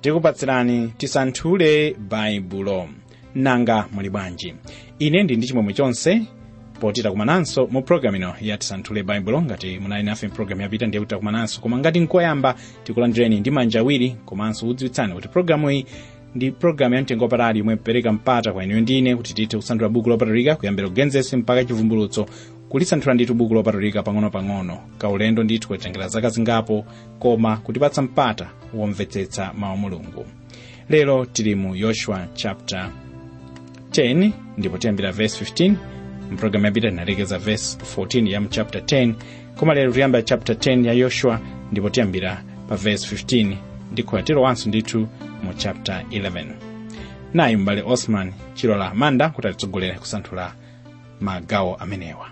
tikupatsirani tisanthule baibulo nanga muli bwanji ine ndi ndi chimwemwe chonse poti takumananso mu programu ino ya tisanthule baibulo ngati munali nafe mpulogalamu yapita ndiye kuti takumananso koma ngati nkoyamba tikulandireni ndi manja awiri komanso kudziwitsani kuti programu iyi ndi programu ya mtengo wapatali yomwe ipereka mpata kwa inuyo ndine kuti tithe kusanthula buku lopatulika kuyambira kugenesi mpaka chivumbulutso kulisanthula ndithu buku lopatulika pang'ono-pang'ono kaulendo ndithu kutengera zaka zingapo koma kutipatsa mpata womvetsetsa mawu mulungu lero tili mu yoshua chapter 10 ndipo tiyambira verse 15 mpulogalamu yapita tinalekeza verse 14 ya mchapter 10 koma lero tiyamba chapter 10 ya yoshua ndipo tiyambira pa verse 15 ndikhoya tilowanso ndithu mu chapter 11 nayi m'bale osman chilola amanda kuti atitsogolere kusanthula magawo amenewa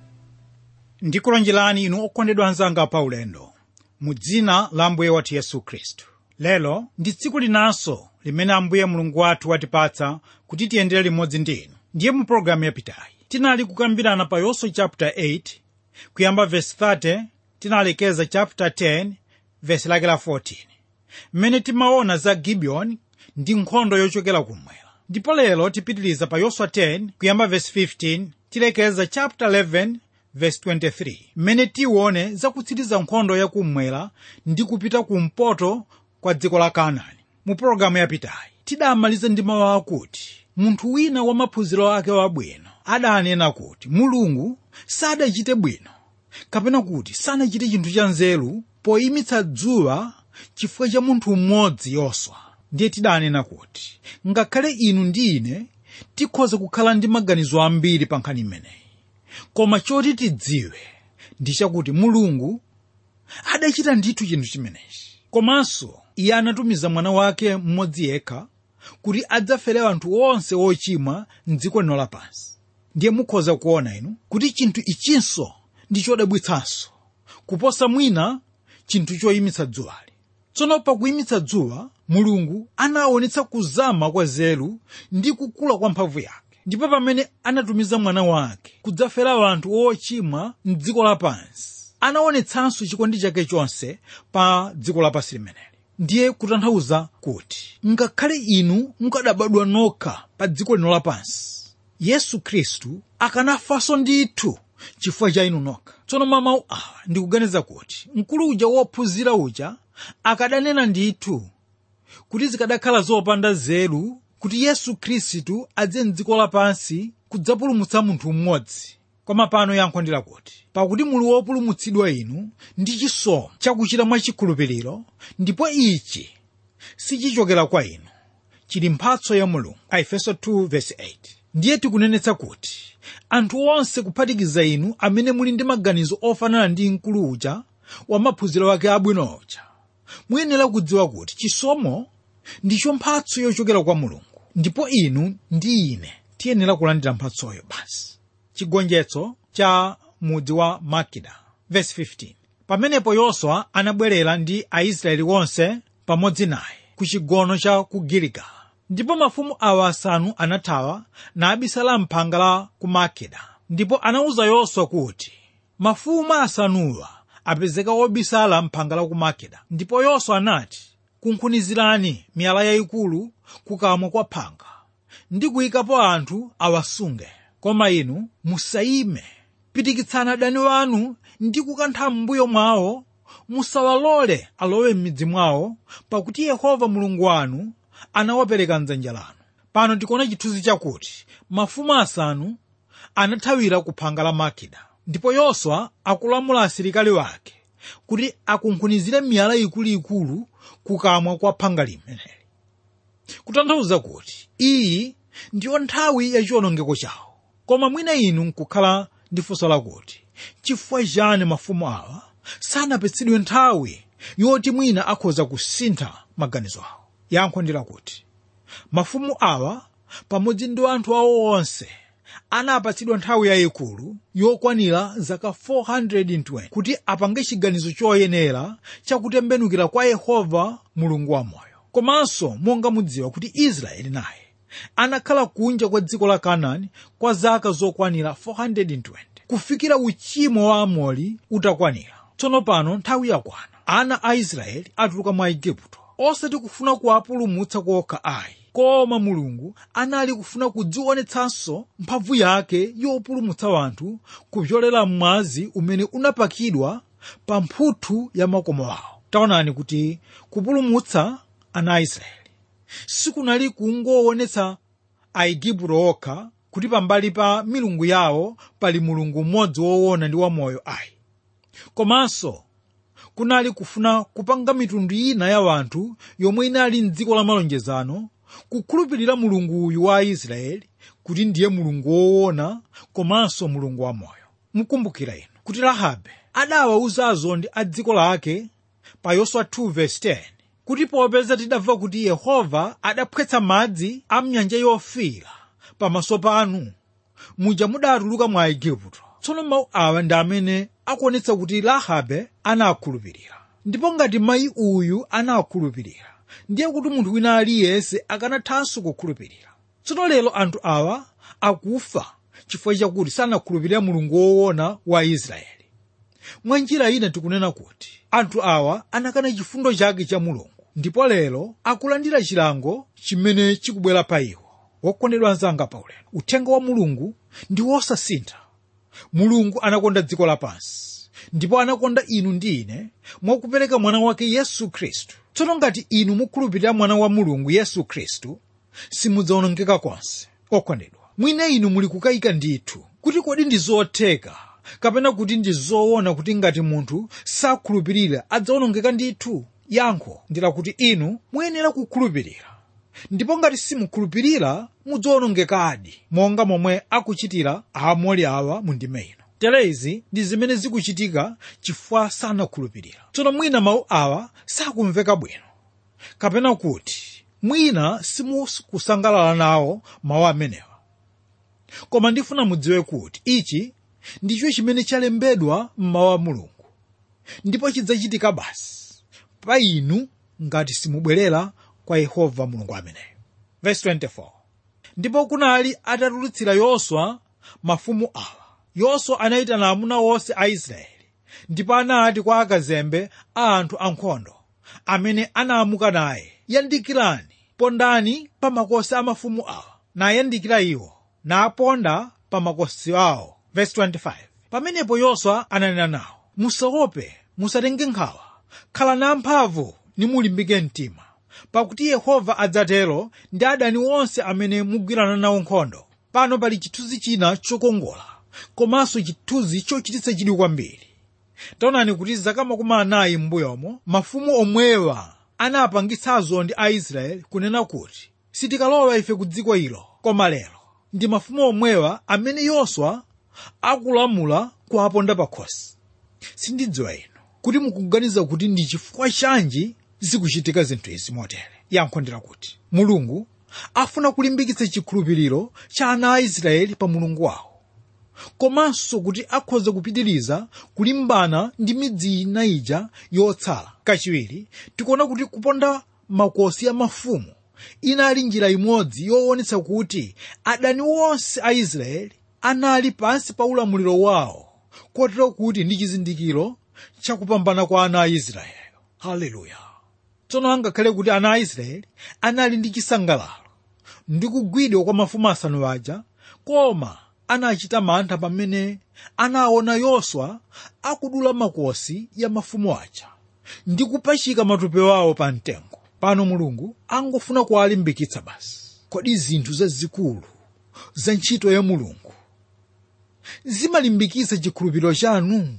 ndikulonjerani inu okondedwa anzanga pa ulendo mu dzina la ambuye wathu yesu khristu lero ndi tsiku linanso limene ambuye mulungu wathu watipatsa kuti tiyendere limodzi ndi inu ndiye mu pologalamu yapitayi tinali kukambirana pa yoswa chapter 8 kuyamba verse 30 tinalekeza chapter 10 verse lake la 14 mmene timaona za gibiyoni ndi nkhondo yochokera kumwera ndipo lero tipitiliza pa yoswa 10 kuyamba verse 15 tilekeza chapter 11 verse 23 mmene tione zakutsiriza nkhondo yakummwera ndi kupita kumpoto kwa dziko la kanaani mu pologalamu yapitayi tidamaliza ndi mawu akuti munthu wina wa maphunziro ake wabwino adanena kuti mulungu sadachite bwino kapena kuti sanachite chinthu cha nzeru poyimitsa dzuwa chifukwa cha munthu mmodzi yoswa ndiye tidanena kuti ngakhale inu ndi ine tikhoza kukhala ndi maganizo ambiri pa nkhani imeneyi koma choti tidziwe ndi chakuti mulungu adachita ndithu chinthu chimenechi komanso iye anatumiza mwana wake mmodzi yekha kuti adzafere anthu onse ochimwa mdziko lino lapansi ndiye mukhoza kuona inu kuti chinthu ichinso ndi chodabwitsanso kuposa mwina chinthu choyimitsa dzuwali tsono pakuyimitsa dzuwa mulungu anaonetsa kuzama kwa nzeru ndi kukula kwa mphamvu yake ndipo pamene anatumiza mwana wake kudzafera anthu ochimwa mdziko lapansi anaonetsanso chikondi chake chonse pa dziko lapansi limeneli ndiye kutanthauza kuti ngakhale inu mukadabadwa nokha pa dziko lino lapansi yesu khristu akanafanso ndithu chifukwa cha inu nokha tsono mwa mawu awa ndikuganiza kuti mkulu uja wophunzira uja akadanena ndithu kuti zikadakhala zopanda nzeru kuti yesu khristu adze mdziko lapansi kudzapulumutsa munthu mmodzi koma pano yankho ndi lakuti pakuti muli wopulumutsidwa inu ndi chisomo chakuchita mwachikhulupiriro ndipo ichi sichichokera kwa inu chili mphatso ya mulungu aefeso 2:8 ndiye tikunenetsa kuti anthu onse kuphatikiza inu amene muli ndi maganizo ofanana ndi mkulu uja wa maphunziro ake abwino uja muyenera kudziwa kuti chisomo ndicho mphatso yochokera kwa mulungu ndipo inu ndi ine tiyenera kulandira mphatsoyo basi chigonjetso cha mudzi wa makida verse 15 pamenepo yoswa anabwerera ndi aisraeli onse pamodzi naye ku chigono cha ku giligala ndipo mafumu awa asanu anathawa nabisala mphanga la ku makeda ndipo anawuza yoswa kuti mafumu asanuwa apezeka obisala mphanga la ku makeda ndipo yoswa anati kunkhunizirani miyala yayikulu kukamwa kwa phanga ndi kuyikapo anthu awasunge koma inu musayime pitikitsani adani wanu ndi kukantha m'mbuyo mwawo musawalole alowe m'midzi mwawo pakuti yehova mulungu wanu anawapereka mdzanja lanu pano tikuona chithunzi chakuti mafumu asanu anathawira ku phanga la makida ndipo yoswa akulamula asilikali wake kuti akunkhunizire miyala ikuluikulu kukamwa kwa phanga limeneli kutanthauza kuti iyi ndiyo nthawi yachiwonongeko chawo koma mwina inu nkukhala ndi funso lakuti chifukwa chani mafumu awa sanapatsidwe nthawi yoti mwina akhoza kusintha maganizo awo yankho ndi lakuti mafumu awa pamodzi ndi anthu awo onse anapatsidwa nthawi yayikulu yokwanira zaka 420 kuti apange chiganizo choyenera chakutembenukira kwa yehova mulungu wamoyo komanso monga mudziwa kuti israeli naye anakhala kunja kwa dziko la kanaani kwa zaka zokwanira 420 kufikira uchimo wa amori utakwanira tsono pano nthawi yakwana ana a israeli atuluka mwa igupto osati kufuna kuwapulumutsa kokha ayi koma mulungu anali kufuna kudzionetsanso mphamvu yake yopulumutsa wanthu kupyolera mwazi umene unapakidwa pa mphuthu ya makomo awo taonani kuti kupulumutsa ana a israeli sikunali kungoonetsa aigupto okha kuti pambali pa milungu yawo pali mulungu mmodzi woona ndi wamoyo ayi komanso kunali kufuna kupanga mitundu ina ya wanthu yomwe inali mdziko la malonjezano kukhulupirira mulungu uyu wa aisraeli kuti ndiye mulungu woona komanso mulungu wamoyo mukumbukira inu kuti rahabe adawawuza azondi a dziko lake pa yoswa 2:10 kuti popeza tidamva kuti yehova adaphwetsa madzi a mnyanja yofiira pamaso panu muja mudatuluka mwa aigupto tsono mawu awa ndi amene akuonetsa kuti rahabe anakhulupirira ndipo ngati mayi uyu anakhulupirira ndiye kuti munthu wina aliyense akanathanso kukhulupirira tsono lero anthu awa akufa chifukwa chakuti sanakhulupirira mulungu woona wa israeli mwa njira ina tikunena kuti anthu awa anakana chifundo chake cha mulungu ndipo lero akulandira chilango chimene chikubwera pa iwo wokondedwa anzanga paulendo uthenga wa mulungu ndi wosasintha mulungu anakonda dziko lapansi ndipo anakonda inu ndi ine mwakupereka mwana wake yesu khristu tsono ngati inu mukhulupirira mwana wa mulungu yesu khristu simudzawonongeka konse okondedwa mwina inu muli kukayika ndithu kuti kodi ndi zotheka kapena kuti ndi zoona kuti ngati munthu sakhulupirira adzawonongeka ndithu yankho ndilakuti inu muyenera kukhulupirira ndipo ngati simukhulupirira mudzawonongekadi monga momwe akuchitira aamori awa mu ndime ino tere izi ndi zimene zikuchitika chifukwa sanakhulupirira tsono mwina mawu awa sakumveka bwino kapena kuti mwina simukusangalala nawo mawu amenewa koma ndifuna mudziwe kuti ichi ndicho chimene chalembedwa m'mawu a mulungu ndipo chidzachitika basi pa inu ngati simubwerera kwa yehova mulungu ameneyo verse 24 ndipo kunali atatulutsira yoswa mafumu awa yoswa anayitana amuna onse a israeli ndipo anati kwa akazembe a anthu ankhondo amene anaamuka naye yandikirani pondani pa makosi a mafumu awa nayandikira iwo naponda pa makosi awo verse 25 pamenepo yoswa ananena nawo musaope musatenge nkhawa khalani amphamvu nimulimbike mtima pakuti yehova adzatero ndi adani onse amene mugwirana nawo nkhondo pano pali chithunzi china chokongola komanso chithunzi chochititsa chidwi kwambiri taonani kuti zaka makumi anayi m'mbuyomo mafumu omwewa anapangitsazo ndi aisraeli kunena kuti sitikalowa ife ku dziko ilo koma lero ndi mafumu omwewa amene yoswa akulamula kuwaponda pakhosi sindidziwa inu kuti mukuganiza kuti ndi chifukwa chanji zikuchitika zinthu izi motere yankho ndila kuti mulungu afuna kulimbikitsa chikhulupiriro cha ana a israeli pa mulungu wawo komanso kuti akhoza kupitiriza kulimbana ndi midzi ina ija yotsala kachiwiri tikuona kuti kuponda makosi a mafumu inali njira imodzi yoonetsa kuti adani onse a israeli anali pansi pa ulamuliro wawo kotero kuti ndi chizindikiro chakupambana kwa ana a israeli haleluya tsono angakhale kuti ana a israeli anali ndi chisangalalo ndi kugwidwa kwa mafumu asanu aja koma anachita mantha pamene anaona yoswa akudula makosi ya mafumu aja ndi kupachika matupi awo pa mtengo pano mulungu angofuna kuwalimbikitsa basi kodi zinthu zazikulu za ntchito ya mulungu zimalimbikitsa chikhulupiriro chanu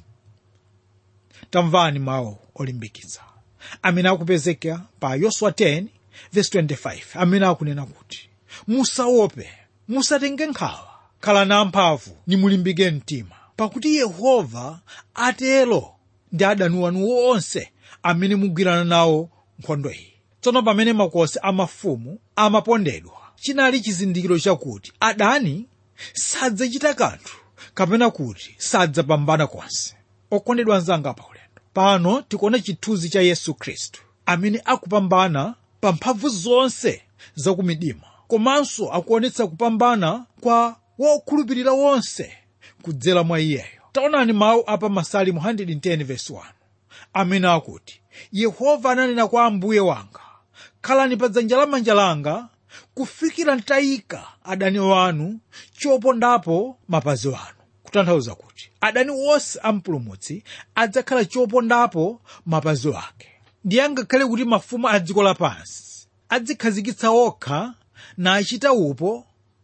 tamvani mawu olimbikitsa amene akupezeka pa yoswa 10 verse 25 amene akunena kuti musaope musatenge nkhawa khalani amphamvu nimulimbike mtima pakuti yehova atero ndi adani wanu wonse amene mugwirana nawo nkhondo iyi tsono pamene makosi a mafumu amapondedwa chinali chizindikiro chakuti adani sadzachita kanthu kapena kuti sadzapambana konse okondedwa anzanga pa ulendo pano tikuona chithunzi cha yesu khristu amene akupambana pa mphamvu zonse zakumdima komanso akuonetsa kupambana kwa wokhulupirira wonse kudzera mwa iyeyo taonani mawu apa masalimu 110 verse 1 amene akuti yehova ananena kwa ambuye wanga khalani pa dzanja lamanja langa kufikira ntayika adani wanu chopondapo mapazi wanu kutanthauza kuti adani wonse ampulumutsi adzakhala chopondapo mapazi wake ndiye angakhale kuti mafumu a dziko lapansi adzikhazikitsa okha nachita upo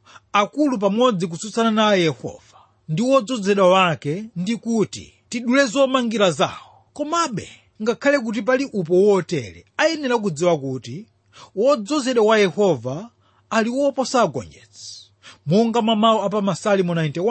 akulu pamodzi kutsutsana naye yehova ndi wodzozedwa wake ndi kuti tidule zomangira zawo komabe ngakhale kuti pali upo wotere ayenera kudziwa kuti wodzozedwa wa yehova ali woposa agonjetsi monga mamawu apa masalimo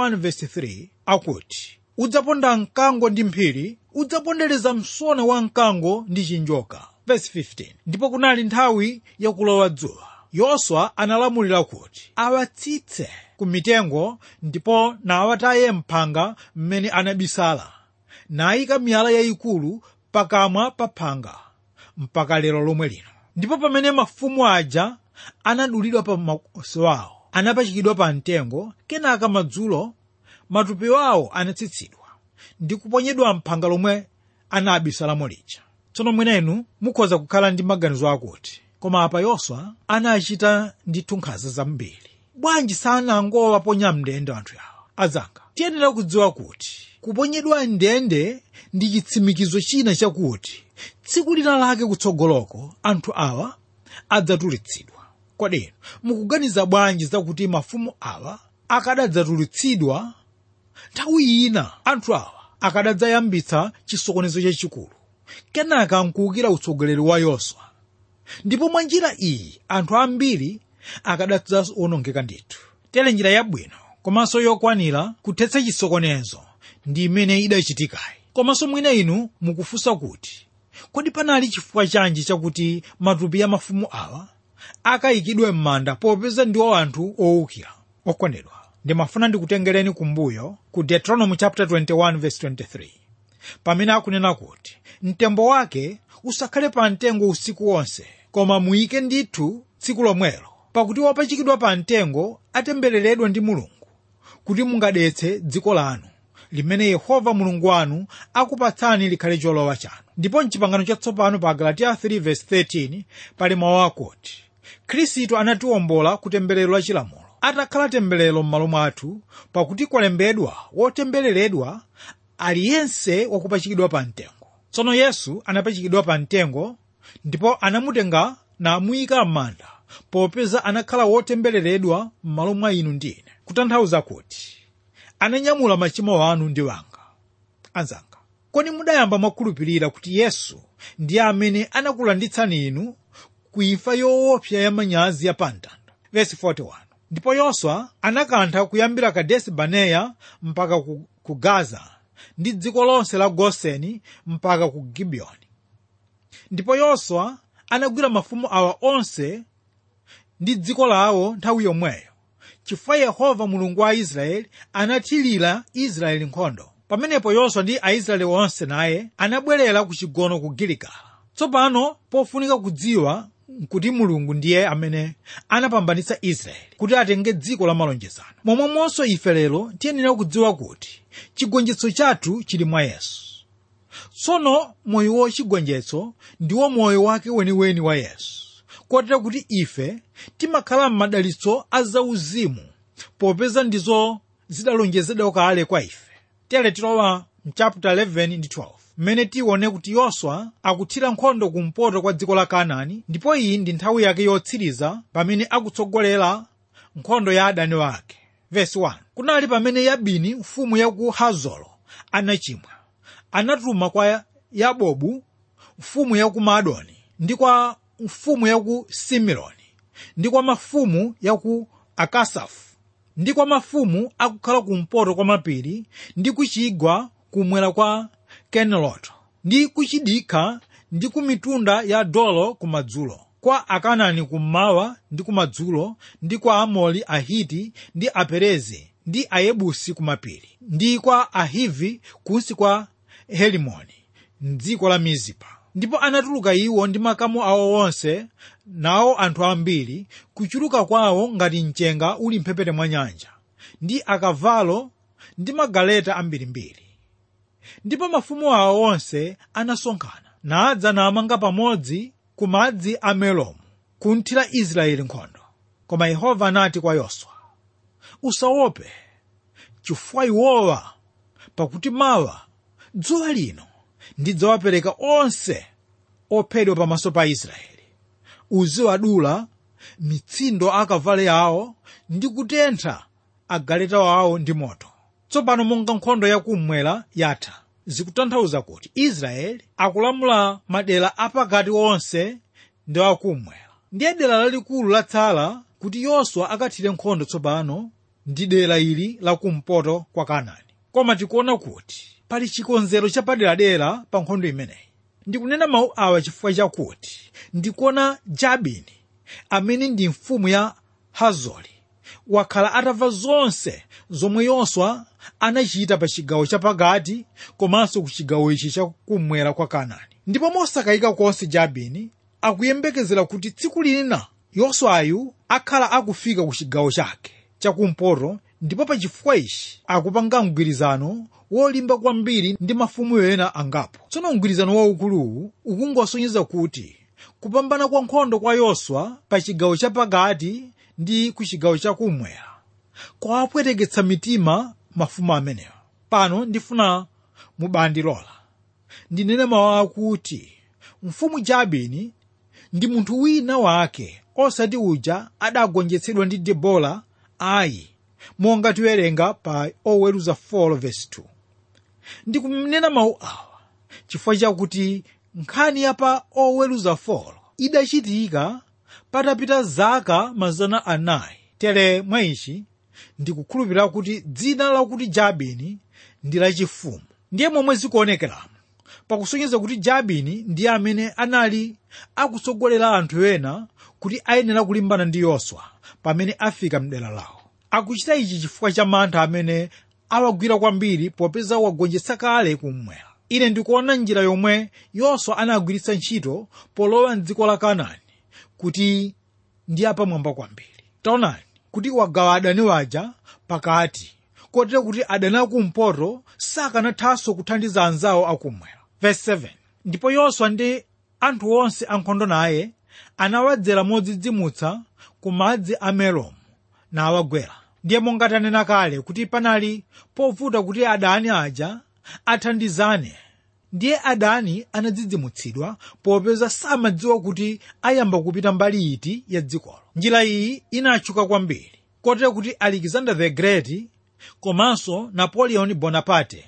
91:3 akuti udzaponda mkango ndi mphiri udzapondereza msona wa mkango ndi chinjoka verse 15 ndipo kunali nthawi yakulowa dzuwa yoswa analamulira kuti awatsitse ku mitengo ndipo nawataye mphanga mmene anabisala nayika miyala yayikulu pakamwa pa phanga mpaka lero lomwe lino ndipo pamene mafumu aja anadulidwa pa makosi awo anapachikidwa pa mtengo kenaka madzulo matupi awo anatsitsidwa ndi kuponyedwa mphanga lomwe anabisalamo lija tsono mwenenu mukhoza kukhala ndi maganizo akuti koma apa yoswa anachita ndithu nkhanza zambiri bwanji sanangowaponya mndende anthu awa adzanga tiyenera kudziwa kuti kuponyedwa mndende ndi chitsimikizo china chakuti tsiku lina lake kutsogoloko anthu awa adzatulutsidwa kodi mukuganiza bwanji zakuti mafumu awa akadadzatulutsidwa nthawi ina anthu awa akadadzayambitsa chisokonezo chachikulu kenaka nkuwukira utsogoleri wa yoswa ndipo mwa njira iyi anthu ambiri akadadzawonongeka ndithu tere njira yabwino komanso yokwanira kuthetsa chisokonezo ndi imene idachitikayi komanso mwina inu mukufunsa kuti kodi panali chifukwa chanji chakuti matupi ya mafumu awa akayikidwe m'manda popeza ndiwo anthu owukira okondedwa ndimafuna ndikutengereni kumbuyo ku deuteronomy chapter 21 verse 23 pamene akunena kuti mtembo wake usakhale pa mtengo usiku wonse koma muyike ndithu tsiku lomwelo pakuti wopachikidwa pa mtengo atembereredwa ndi mulungu kuti mungadetse dziko lanu limene yehova mulungu wanu akupatsani likhale cholowa chanu ndipo mchipangano chatsopano pa galatiya 3:13 pali mawu akuti khristu anatiwombola ku temberero la chilamulo atakhala temberero m'malo mwathu pakuti kwalembedwa wotembereredwa aliyense wakupachikidwa pa mtengo tsono yesu anapachikidwa pa mtengo ndipo anamutenga namuyika m'manda popeza anakhala wotembereredwa m'malo mwa inu ndi ine kutanthauza kuti ananyamula machimo anu ndi wanga anzanga kodi mudayamba mwakhulupirira kuti yesu ndiye amene anakulanditsani inu ku imfa yoopsa ya manyazi ya pamtanda vesi 41 ndipo yoswa anakantha kuyambira kadesi baneya mpaka ku, ku gaza ndi dziko lonse la goseni mpaka ku gibiyoni ndipo yoswa anagwira mafumu awa onse ndi dziko lawo nthawi yomweyo chifukwa yehova mulungu wa israeli anathirira israeli nkhondo pamenepo yoswa ndi aisraeli onse naye anabwerera ku chigono ku giligala tsopano pofunika kudziwa kuti mulungu ndiye amene anapambanitsa israeli kuti atenge dziko la malonjezano momwemonso ife lero tiyenera kudziwa kuti chigonjetso chathu chili mwa yesu tsono moyo wachigonjetso ndiwo moyo wake weniweni wa yesu kotera kuti ife timakhala m'madalitso a zauzimu popeza ndizo zidalonjezedwa kale kwa ife tere tilowa mchapter 11 ndi 12 mmene tione kuti yoswa akuthira nkhondo kumpoto kwa dziko la kanaani ndipo iyi ndi nthawi yake yotsiriza pamene akutsogolera nkhondo ya adani wake vesi 1 kunali pamene yabini mfumu ya ku hazoro anachimwa anatuma kwa yabobu mfumu ya ku madoni ndi kwa mfumu ya ku simironi ndi kwa mafumu ya ku akasafu ndi kwa mafumu akukhala kumpoto kwa mapiri ndi kuchigwa kumwera kwa keneloto ndi kuchidikha ndi ku mitunda ya dolo kumadzulo kwa akanani kummawa ndi kumadzulo ndi kwa amori ahiti ndi aperezi ndi ayebusi kumapiri ndi kwa ahivi kunsi kwa helimoni mdziko la mizipa ndipo anatuluka iwo ndi makamu awo onse nawo anthu ambiri kuchuluka kwawo ngati mchenga uli mphepete mwa nyanja ndi akavalo ndi magaleta ambirimbiri ndipo mafumu awo onse anasonkhana nadza namanga pamodzi ku madzi a meromu kunthira israeli nkhondo koma yehova anati kwa yoswa usaope chifukwa iwowa pakuti mawa dzuwa lino ndidzawapereka onse ophedwa pamaso pa israeli uziwadula mitsindo akavale awo ndi kutentha agaleta awo ndi moto tsopano monga nkhondo yakummwera yatha zikutanthauza kuti israeli akulamula madera apakati onse ndi akummwera ndiye dera lalikulu latsala kuti yoswa akathire nkhondo tsopano ndi dera ili lakumpoto kwa kanaani koma tikuona kuti pali chikonzero chapaderadera pa nkhondo imeneyi ndikunena mawu awa chifukwa chakuti ndikuona jabini amene ndi mfumu ya hazori wakhala atamva zonse zomwe yoswa anachita pa chigawo chapakati komanso ku chigawo ichi chakummwera kwa kanaani ndipo mosakayika konse jabini akuyembekezera kuti tsiku lina yoswayu akhala akufika ku chigawo chake chakumpoto ndipo pa chifukwa ichi akupanga mgwirizano wolimba kwambiri ndi mafumu ena angapo tsono mgwirizano waukuluwu ukungosonyeza kuti kupambana kwa nkhondo kwa yoswa pa chigawo chapakati ndi ku chigawo chakummwera kwawapweteketsa mitima mafumu amenewa pano ndifuna mubandilola ndinene mawu akuti mfumu jabini ndi munthu wina wake osati uja adagonjetsedwa ndi debola ayi monga tiwerenga pa oweruza 4:2 ndikunena mawu awa chifukwa chakuti nkhani ya pa oweruza 4 idachitika patapita zaka mazana anayi tere mwa ichi ndikukhulupirira kuti dzina lakuti jabini ndi lachifumu ndiye momwe zikuonekeramo pakusonyeza kuti jabini ndiye amene anali akutsogolera anthu ena kuti ayenera kulimbana ndi yoswa pamene afika mdera lawo akuchita ichi chifukwa cha mantha amene awagwira kwambiri popeza wagonjetsa kale kummwera ine ndikuona njira yomwe yoswa anagwiritsa ntchito polowa mdziko la kanaani kuti ndi apamwamba kwambiri taonani kuti wagawa adani waja pakati kotero kuti adani akumpoto sakanathanso kuthandiza anzawo akumwera verse 7 ndipo yoswa ndi anthu onse ankhondo naye anawadzera modzidzimutsa ku madzi a meromu nawagwera ndiye monga tanena kale kuti panali povuta kuti adani aja athandizane ndiye adani anadzidzimutsidwa popeza samadziwa kuti ayamba kupita mbali iti ya dzikolo njira iyi inatchuka kwambiri kotero kuti alexander the great komanso napoleon bonaparte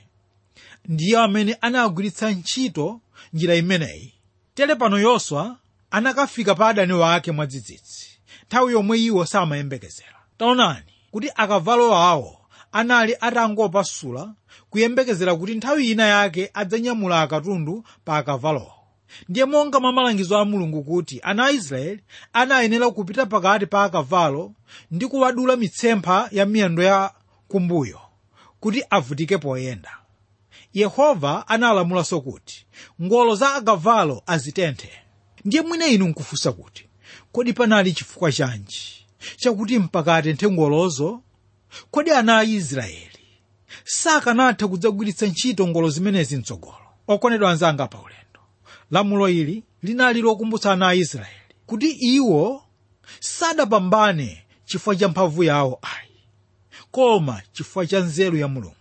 ndiye amene anagwiritsa ntchito njira imeneyi tere pano yoswa anakafika pa adani wake mwadzidzidzi nthawi yomwe iwo samayembekezera taonani kuti akavalo awo anali atangopasula kuyembekezera kuti nthawi ina yake adzanyamula akatundu pa akavalowo ndiye monga mwa malangizo a mulungu kuti ana a israeli anayenera kupita pakati pa akavalo ndi kuwadula mitsempha ya miyendo ya kumbuyo kuti avutike poyenda yehova analamulanso kuti ngolo za akavalo azitenthe ndiye mwina inu nkufunsa kuti kodi panali chifukwa chanji chakuti mpakatenthe ngolozo kodi ana a israeli sakanatha kudzagwiritsa ntchito ngolo zimenezi mtsogolo okondedwa anzanga pa ulendo lamulo ili linali lokumbutsa ana a israeli kuti iwo sadapambane chifukwa cha mphamvu yawo ayi koma chifukwa cha nzeru ya mulungu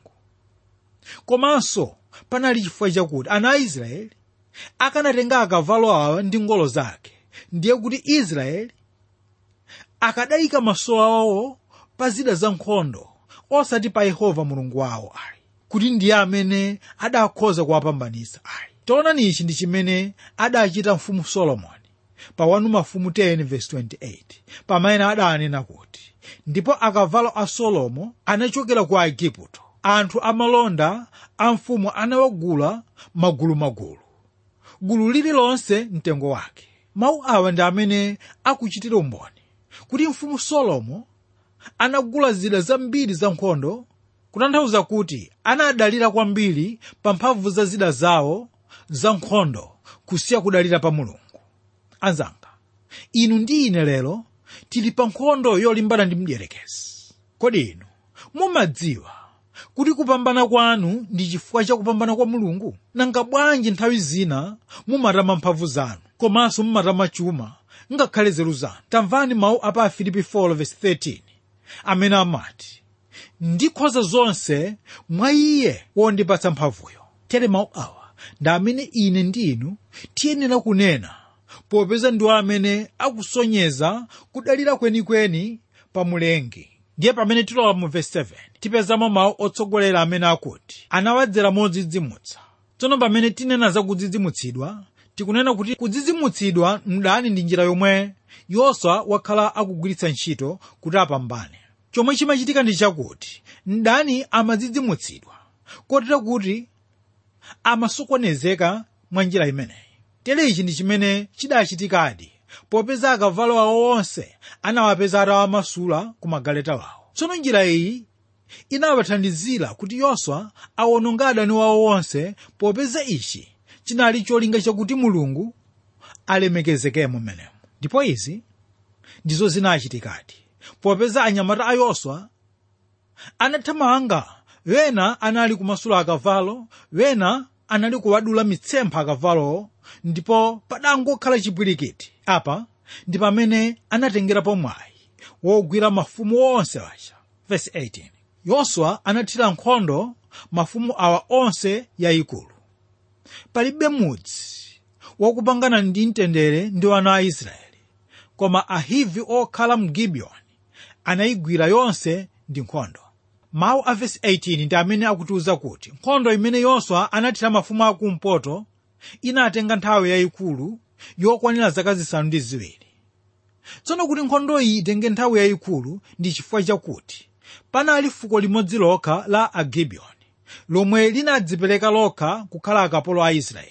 komanso panali chifukwa chakuti ana a israeli akanatenga akavalo awa ndi ngolo zake ndiye kuti israeli akadayika maso awo pa zida za nkhondo osati pa yehova mulungu wawo ayi kuti ndiye amene adakhoza kuwapambanitsa ayi taonani ichi ndi chimene adachita mfumu solomoni pa 1 mafumu 10:28 pamene adanena kuti ndipo akavalo a solomo anachokera ku aigupto anthu amalonda a mfumu anawagula magulumagulu gulu lililonse mtengo wake mawu awa ndi amene akuchitira umboni kuti mfumu solomo anagula zida zambiri za nkhondo kutanthauza kuti anadalira kwambiri pa mphamvu za zida zawo za nkhondo kusiya kudalira pa mulungu anzanga inu ndi ine lero tili pa nkhondo yolimbana ndi mdierekezi kodi inu mumadziwa kuti kupambana kwanu ndi chifukwa cha kupambana kwa mulungu nanga bwanji nthawi zina mumatama mphamvu zanu komanso mumatama chuma ngakhale nzeru zanu tamvani mawu a pa afilipi 4:13 amene amati ndikhoza zonse mwa iye wondipatsa mphamvuyo tere mawu awa ndi amene ine ndi inu tiyenera kunena popeza ndiwo amene akusonyeza kudalira kwenikweni pa mulengi ndiye pamene tilowa mu vesi 7 tipezamo mawu otsogolera amene akuti anawadzera modzidzimutsa tsono pamene tinena za kudzidzimutsidwa tikunena kuti kudzidzimutsidwa mdani ndi njira yomwe yoswa wakhala akugwiritsa ntchito kuti apambane chomwe chimachitika ndi chakuti mdani amadzidzimutsidwa kotera kuti amasokonezeka mwa njira imeneyi tere ichi ndi chimene chidachitikadi popeza akavalo awo onse anawapeza atawamasula ku magaleta wawo tsono njira iyi inawathandizira kuti yoswa awononga adani wawo onse popeza ichi chinali cholinga chakuti mulungu alemekezekemo mmenemo ndipo izi ndizo zinachitikadi popeza anyamata a yoswa anathamanga wena anali kumasula akavalo wena anali kuwadula mitsempha akavalowo ndipo padangokhala chipwirikiti apa ndi pamene anatengerapo mwayi wogwira mafumu onse aja verse 18 yoswa anathira nkhondo mafumu awa onse yayikulu palibe mudzi wakupangana ndi mtendere ndi ana a israeli koma ahivi okhala mu gibiyoni anayigwira yonse ndi nkhondo mawu a vesi 18 ndi amene akutiuza kuti nkhondo imene yoswa anathira mafumu akumpoto inatenga nthawi yayikulu yokwanira zaka zisanu ndi ziwiri tsono kuti nkhondo iyi itenge nthawi yayikulu ndi chifukwa chakuti panali fuko limodzi lokha la agibiyoni lomwe linadzipereka lokha kukhala akapolo a israeli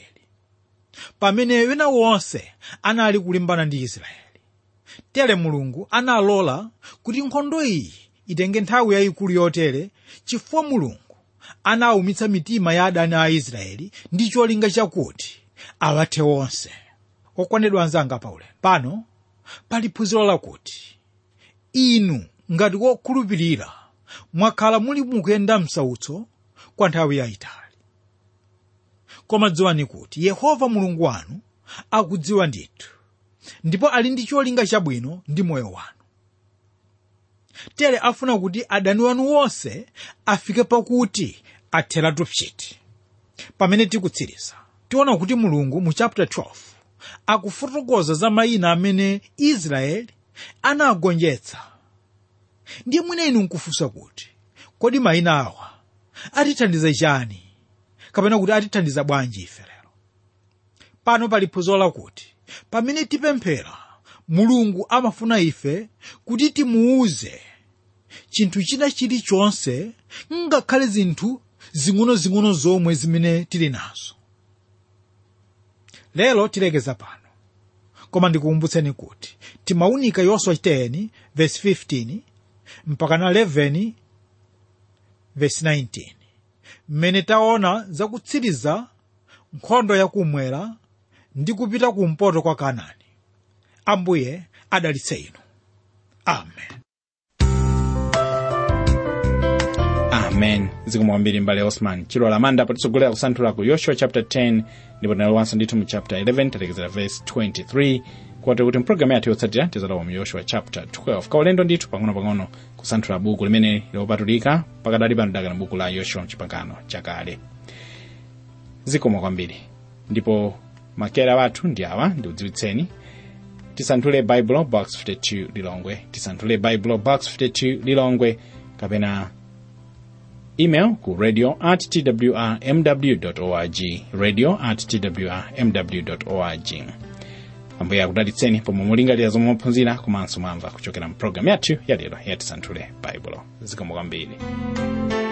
pamene wina wonse anali kulimbana ndi israeli tere mulungu analola kuti nkhondo iyi itenge nthawi yayikulu yotere chifukwa mulungu anawumitsa mitima ya adani a israeli ndi cholinga chakuti awathe onse okondedwa anzanga paulendo pano pali phunziro lakuti inu ngati wokhulupirira mwakhala muli mukuyenda msautso kwa nthawi yayitali koma dziwani kuti yehova mulungu wanu akudziwa ndithu ndipo ali ndi cholinga chabwino ndi moyo wanu tere afuna kuti adani wanu wonse afike pakuti atheratu pchiti pamene tikutsiriza tiona kuti mulungu mu chapter 12 akufotokoza za mayina amene israeli anagonjetsa ndiye mwina inu nkufunsa kuti kodi mayina awa atithandiza chani kapena kuti atithandiza bwanji ife lero pano pali phunziro lakuti pamene tipemphera mulungu amafuna ife kuti timuuze chinthu china chilichonse ngakhale zinthu zing'onozing'ono zomwe zimene tili nazo lero tilekeza pano koma ndikukumbutseni kuti timaunika yoswa 10 verse 15 mpaka na 11 verse 19 mmene taona zakutsiriza nkhondo yakumwera ndi kupita kumpoto kwa kanaani ambuye adalitse inu amen amen zikomo kwambiri mbale osman chilo lamanda patitsogolera kusanthula ku yoshua chapter 10 ndipo tinalowanso ndithu mu chapter 11 talekezera verse 23 kwati kuti mpulogalamu yathu yotsatira tizalowa mu yoshua chapter 12 kaulendo ndithu pang'ono-pang'ono kusanthula buku limene lopatulika pakadali pano dakana buku la yoshua mchipangano chakale zikomo kwambiri ndipo makera wathu ndi awa ndiudziwitseni tisanthule baibulo box 52 lilongwe tisanthule baibulo box 52 lilongwe kapena email ku radio at twrmw org radio at twrmw org ambuye akudalitseni pomwe mulingalira zomwe mwaphunzira komanso mwamva kuchokera mu programu yathu yalero yatisanthule baibulo zikomo kwambiri